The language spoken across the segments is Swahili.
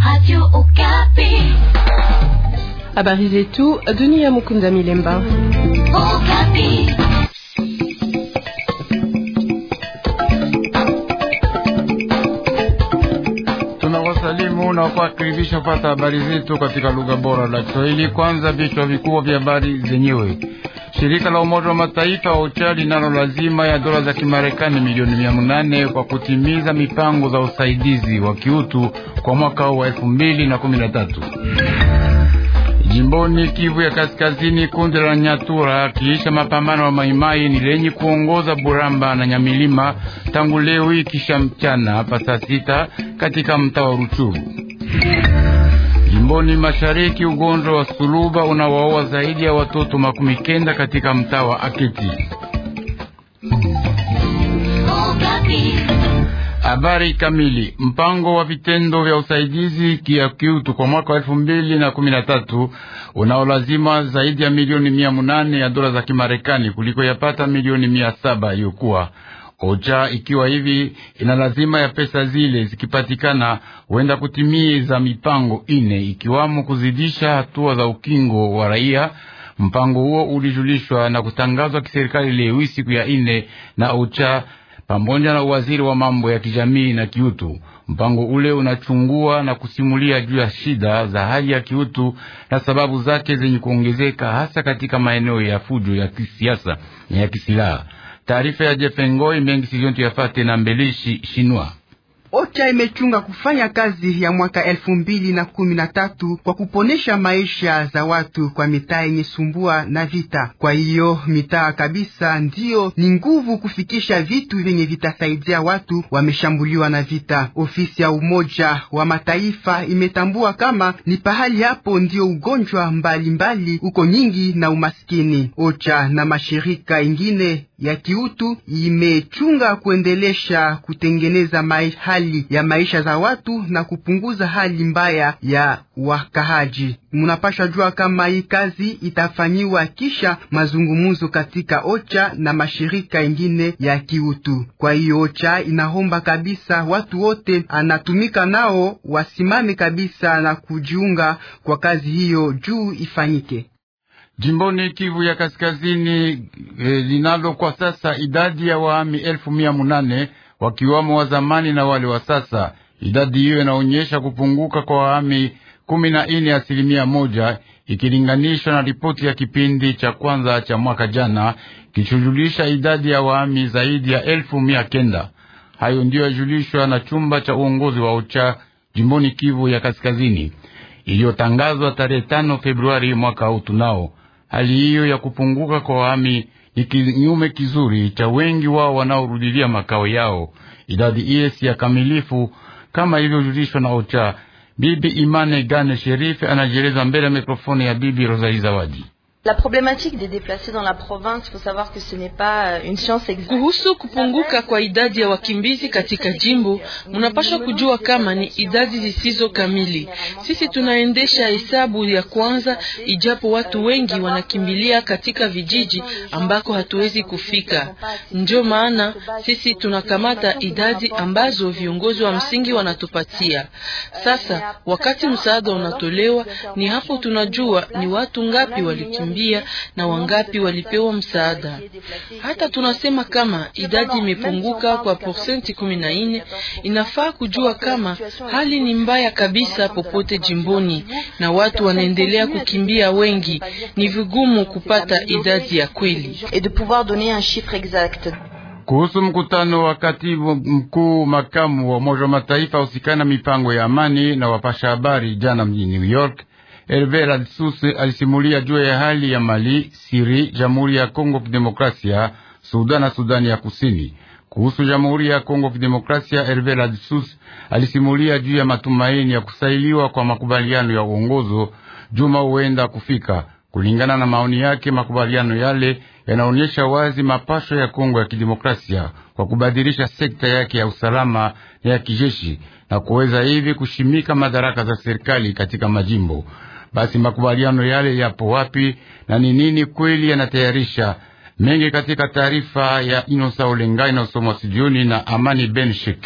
Radio Okapi. Habari zetu Dunia Mukunda Milemba. Okapi. Tunawasalimu na kuwakaribisha kupata habari zetu katika lugha bora la Kiswahili. Kwanza vichwa vikubwa vya habari zenyewe. Shirika la Umoja wa Mataifa wa OCHA linalo lazima ya dola za Kimarekani milioni mia nane kwa kutimiza mipango za usaidizi wa kiutu kwa mwaka huu wa elfu mbili na kumi na tatu. Jimboni Kivu ya Kaskazini, kundi la Nyatura kiisha mapambano wa Maimai ni lenye kuongoza Buramba na Nyamilima tangu leo hii kisha mchana hapa saa sita katika mtaa wa Ruchuru. Jimboni Mashariki, ugonjwa wa suluba unawaoa zaidi ya watoto makumi kenda katika mtaa wa Aketi. Okapi. Habari kamili. Mpango wa vitendo vya usaidizi kia kiutu kwa mwaka wa elfu mbili na kumi na tatu unaolazima zaidi ya milioni mia munane ya dola za Kimarekani kuliko yapata milioni mia saba iliyokuwa OCHA ikiwa hivi ina lazima ya pesa zile zikipatikana, huenda kutimiza mipango ine ikiwamo kuzidisha hatua za ukingo wa raia. Mpango huo ulijulishwa na kutangazwa kiserikali leo siku ya ine na OCHA pamoja na waziri wa mambo ya kijamii na kiutu. Mpango ule unachungua na kusimulia juu ya shida za hali ya kiutu na sababu zake zenye kuongezeka hasa katika maeneo ya fujo ya kisiasa na ya kisilaha. Taarifa ya Jefengoi mengi sizontu yafate na mbelishi shinwa OCHA imechunga kufanya kazi ya mwaka elfu mbili na kumi na tatu kwa kuponesha maisha za watu kwa mitaa yenye sumbua na vita. Kwa hiyo mitaa kabisa ndiyo ni nguvu kufikisha vitu vyenye vitasaidia watu wameshambuliwa na vita. Ofisi ya Umoja wa Mataifa imetambua kama ni pahali hapo ndiyo ugonjwa mbalimbali uko nyingi na umaskini. OCHA na mashirika ingine ya kiutu imechunga kuendelesha kutengeneza hali ya maisha za watu na kupunguza hali mbaya ya wakahaji. Munapasha jua kama hii kazi itafanyiwa kisha mazungumuzo katika OCHA na mashirika ingine ya kiutu. Kwa hiyo OCHA inaomba kabisa watu wote anatumika nao wasimame kabisa na kujiunga kwa kazi hiyo juu ifanyike. Jimboni Kivu ya Kaskazini eh, linalo kwa sasa idadi ya wahami elfu mia munane wakiwamo wa zamani na wale wa sasa. Idadi hiyo inaonyesha kupunguka kwa wahami kumi na nne asilimia moja ikilinganishwa na ripoti ya kipindi cha kwanza cha mwaka jana kichujulisha idadi ya wahami zaidi ya elfu mia kenda. Hayo ndiyo yajulishwa na chumba cha uongozi wa OCHA jimboni Kivu ya Kaskazini iliyotangazwa tarehe tano Februari mwaka huu. Tunao hali hiyo ya kupunguka kwa wahami ni kinyume kizuri cha wengi wao wanaorudilia makao yao. Idadi ile si ya kamilifu kama ilivyojulishwa na OCHA. Bibi Imane Gane Sherife anajieleza mbele ya mikrofoni ya Bibi Rosalie Zawadi. La problématique des déplacés dans la province, faut savoir que ce n'est pas une science exacte. Kuhusu kupunguka kwa idadi ya wakimbizi katika jimbo, munapaswa kujua kama ni idadi zisizo kamili. Sisi tunaendesha hesabu ya kwanza, ijapo watu wengi wanakimbilia katika vijiji ambako hatuwezi kufika. Ndio maana sisi tunakamata idadi ambazo viongozi wa msingi wanatupatia. Sasa wakati msaada unatolewa, ni hapo tunajua ni watu ngapi walikimbia na wangapi walipewa msaada. Hata tunasema kama idadi imepunguka kwa persenti kumi na nne, inafaa kujua kama hali ni mbaya kabisa popote jimboni na watu wanaendelea kukimbia wengi. Ni vigumu kupata idadi ya kweli Et de pouvoir donner un chiffre exact. Kuhusu mkutano wa katibu mkuu makamu wa Umoja wa Mataifa husikana mipango ya amani na wapasha habari jana mjini New York, Herve Radsus alisimulia juu ya hali ya Mali, Siri, Jamhuri ya Kongo Kidemokrasia, Sudan na Sudani ya Kusini. Kuhusu Jamhuri ya Kongo Kidemokrasia, Herve Radsus alisimulia juu ya matumaini ya kusailiwa kwa makubaliano ya uongozo juma huenda kufika. Kulingana na maoni yake, makubaliano yale yanaonyesha wazi mapasho ya Kongo ya Kidemokrasia kwa kubadilisha sekta yake ya usalama na ya kijeshi na kuweza hivi kushimika madaraka za serikali katika majimbo. Basi makubaliano yale yapo wapi na ni nini kweli yanatayarisha mengi katika taarifa ya Inosa Olenga inayosomwa studioni na Amani Ben Sheki.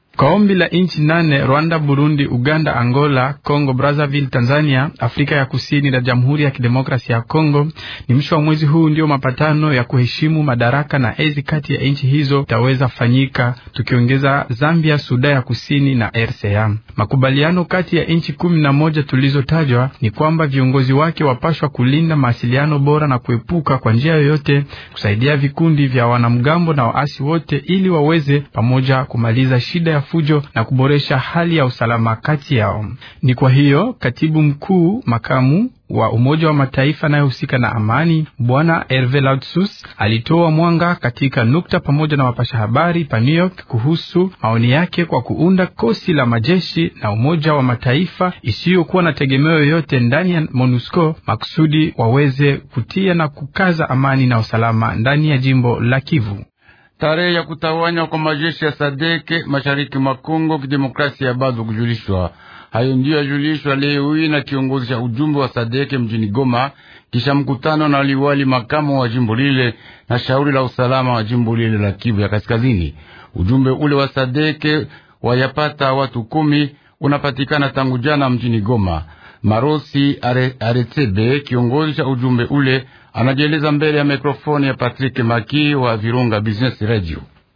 Kwa ombi la nchi nane Rwanda, Burundi, Uganda, Angola, Congo Brazzaville, Tanzania, Afrika ya Kusini na Jamhuri ya Kidemokrasia ya Kongo, ni mwisho wa mwezi huu ndio mapatano ya kuheshimu madaraka na ezi kati ya nchi hizo itaweza fanyika, tukiongeza Zambia, Sudan ya Kusini na RCA. Makubaliano kati ya nchi kumi na moja tulizotajwa ni kwamba viongozi wake wapashwa kulinda mawasiliano bora na kuepuka kwa njia yoyote kusaidia vikundi vya wanamgambo na waasi wote, ili waweze pamoja kumaliza shida ya fujo na kuboresha hali ya usalama kati yao. Ni kwa hiyo katibu mkuu makamu wa Umoja wa Mataifa anayehusika na amani Bwana Herve Lautsus alitoa mwanga katika nukta pamoja na wapasha habari pa New York kuhusu maoni yake kwa kuunda kosi la majeshi na Umoja wa Mataifa isiyokuwa na tegemeo yoyote ndani ya MONUSCO makusudi waweze kutia na kukaza amani na usalama ndani ya jimbo la Kivu. Tarehe ya kutawanywa kwa majeshi ya Sadeke mashariki mwa Kongo kidemokrasia bado kujulishwa. Hayo ndiyo yajulishwa leo hii na kiongozi cha ujumbe wa Sadeke mjini Goma, kisha mkutano na liwali makamo wa jimbo lile na shauri la usalama wa jimbo lile la Kivu ya Kaskazini. Ujumbe ule wa Sadeke wayapata watu kumi unapatikana tangu jana mjini Goma. Marosi Are, Aretebe kiongozi cha ujumbe ule anajieleza mbele ya mikrofoni ya Patrick Maki wa Virunga Business Radio.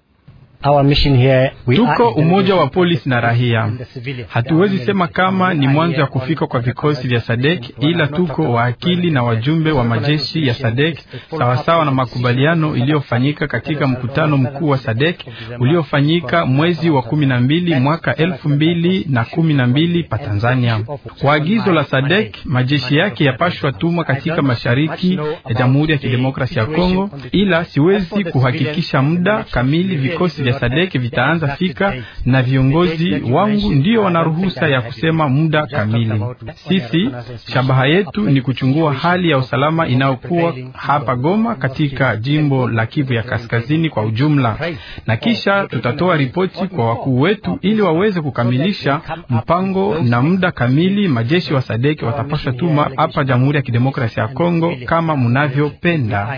Tuko umoja wa polisi na rahia. Hatuwezi sema kama ni mwanzo ya kufika kwa vikosi vya Sadek, ila tuko waakili na wajumbe wa majeshi ya Sadek sawasawa na makubaliano iliyofanyika katika mkutano mkuu wa Sadek uliofanyika mwezi wa kumi na mbili mwaka elfu mbili na kumi na mbili pa Tanzania. Kwa agizo la Sadek, majeshi yake yapashwa tumwa katika mashariki ya Jamhuri ya Kidemokrasia ya Kongo, ila siwezi kuhakikisha muda kamili vikosi vya Sadek vitaanza fika na viongozi wangu ndio wana ruhusa ya kusema muda kamili. Sisi shabaha yetu ni kuchungua hali ya usalama inayokuwa hapa Goma katika jimbo la Kivu ya Kaskazini kwa ujumla, na kisha tutatoa ripoti kwa wakuu wetu ili waweze kukamilisha mpango na muda kamili. Majeshi wa Sadek watapasha tuma hapa Jamhuri ya Kidemokrasia ya Kongo kama mnavyopenda.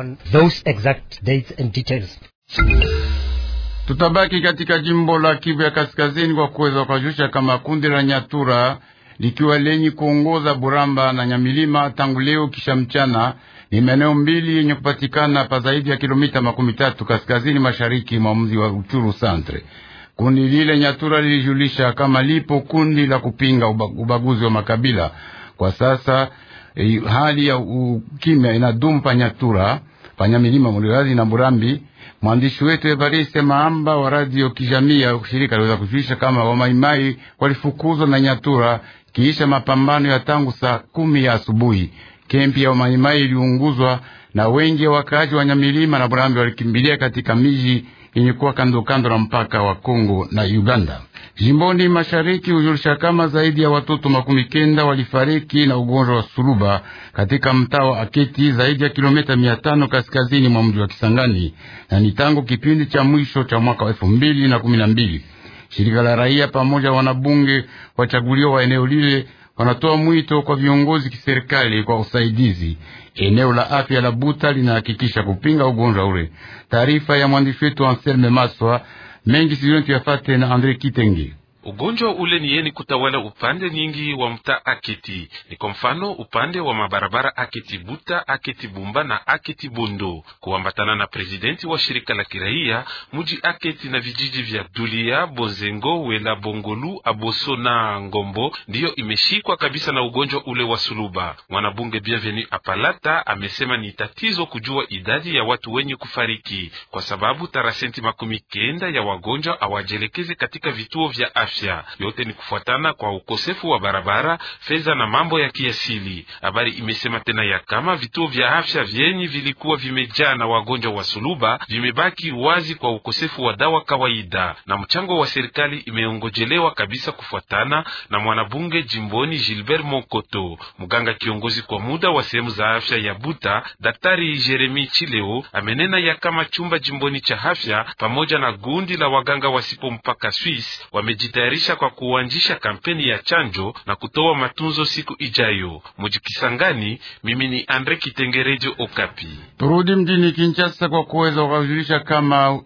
Tutabaki katika jimbo la Kivu ya Kaskazini kwa kuweza kujulisha kama kundi la Nyatura likiwa lenye kuongoza Buramba na Nyamilima tangu leo kisha mchana, ni maeneo mbili yenye kupatikana pa zaidi ya kilomita makumi tatu kaskazini mashariki mwa mji wa Uchuru Centre. Kundi lile Nyatura lilijulisha kama lipo kundi la kupinga ubaguzi wa makabila. Kwa sasa eh, hali ya ukimya inadumu pa Nyatura, pa Nyamilima, Mulirazi na Burambi. Mwandishi wetu Evariste Maamba wa radio kijamii ya shirika aliweza kujulisha kama wamaimai walifukuzwa na Nyatura kiisha mapambano ya tangu saa kumi ya asubuhi. Kempi ya wamaimai iliunguzwa na wengi wa wakaaji wa Nyamilima na Burambi walikimbilia katika miji yenye kuwa kando kando na mpaka wa Kongo na Uganda. Jimboni mashariki hujulisha kama zaidi ya watoto makumi kenda walifariki na ugonjwa wa suluba katika mtaa wa Aketi, zaidi ya kilomita mia tano kaskazini mwa mji wa Kisangani, na ni tangu kipindi cha mwisho cha mwaka wa elfu mbili na kumi na mbili. Shirika la raia pamoja wanabunge wachaguliwa wa eneo lile wanatoa mwito kwa viongozi kiserikali kwa usaidizi. Eneo la afya la Buta linahakikisha kupinga ugonjwa ule. Taarifa ya mwandishi wetu Anselme Maswa mengi sizioni tuyafate na Andre Kitenge. Ugonjwa ule ni yeni kutawala upande nyingi wa mtaa Aketi. Ni kwa mfano upande wa mabarabara Aketi Buta, Aketi Bumba na Aketi Bondo. Kuambatana na presidenti wa shirika la kiraia, muji Aketi na vijiji vya Dulia, Bozengo, Wela, Bongolu, Aboso na Ngombo ndiyo imeshikwa kabisa na ugonjwa ule wa suluba. Mwanabunge Bienvenu Apalata amesema ni tatizo kujua idadi ya watu wenye kufariki kwa sababu tarasenti makumi kenda ya wagonjwa hawajelekeze katika vituo vya afya. Yote ni kufuatana kwa ukosefu wa barabara, fedha na mambo ya kiasili. Habari imesema tena ya kama vituo vya afya vyenye vilikuwa vimejaa na wagonjwa wa suluba vimebaki wazi kwa ukosefu wa dawa kawaida, na mchango wa serikali imeongojelewa kabisa, kufuatana na mwanabunge jimboni Gilbert Monkoto. Mganga kiongozi kwa muda wa sehemu za afya ya Buta, Daktari Jeremi Chileo amenena ya kama chumba jimboni cha afya pamoja na gundi la waganga wasipo mpaka Swiss wamejitayarisha kwa kuanzisha kampeni ya chanjo na kutoa matunzo siku ijayo. Mujikisangani, mimi ni Andre Kitengerejo Okapi. Turudi mjini Kinshasa kwa kuweza kujulisha kama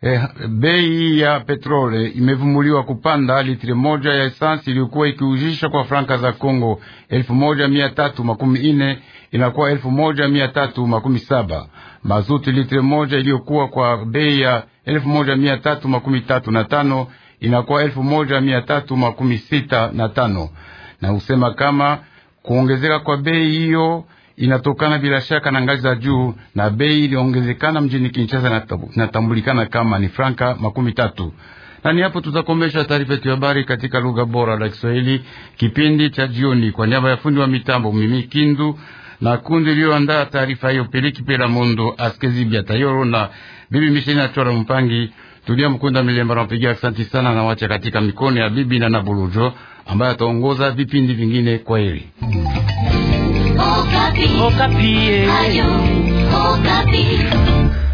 Eh, bei ya petrole imevumuliwa kupanda. Litri moja ya esansi iliyokuwa ikiujisha kwa franka za Kongo elfu moja mia tatu makumi ine inakuwa elfu moja mia tatu makumi saba. Mazuti litri moja iliyokuwa kwa bei ya elfu moja mia tatu makumi tatu na tano inakuwa elfu moja mia tatu makumi sita na tano na usema kama kuongezeka kwa bei hiyo inatokana bila shaka na ngazi za juu, na bei iliongezekana mjini Kinshasa inatambulikana kama ni franka makumi tatu. Na ni hapo tutakomesha taarifa yetu ya habari katika lugha bora la Kiswahili kipindi cha jioni. Kwa niaba ya fundi wa mitambo Mimi Kindu na kundi iliyoandaa taarifa hiyo Peliki Pela Mondo Askezibia Tayoro na bibi Mishina Chora Mpangi Tulia Mkunda Milemba napigia asanti sana na wacha katika mikono ya bibi na Nabulujo ambaye ataongoza vipindi vingine. Kwa heri. Okapi. Okapi. Ayo, Okapi.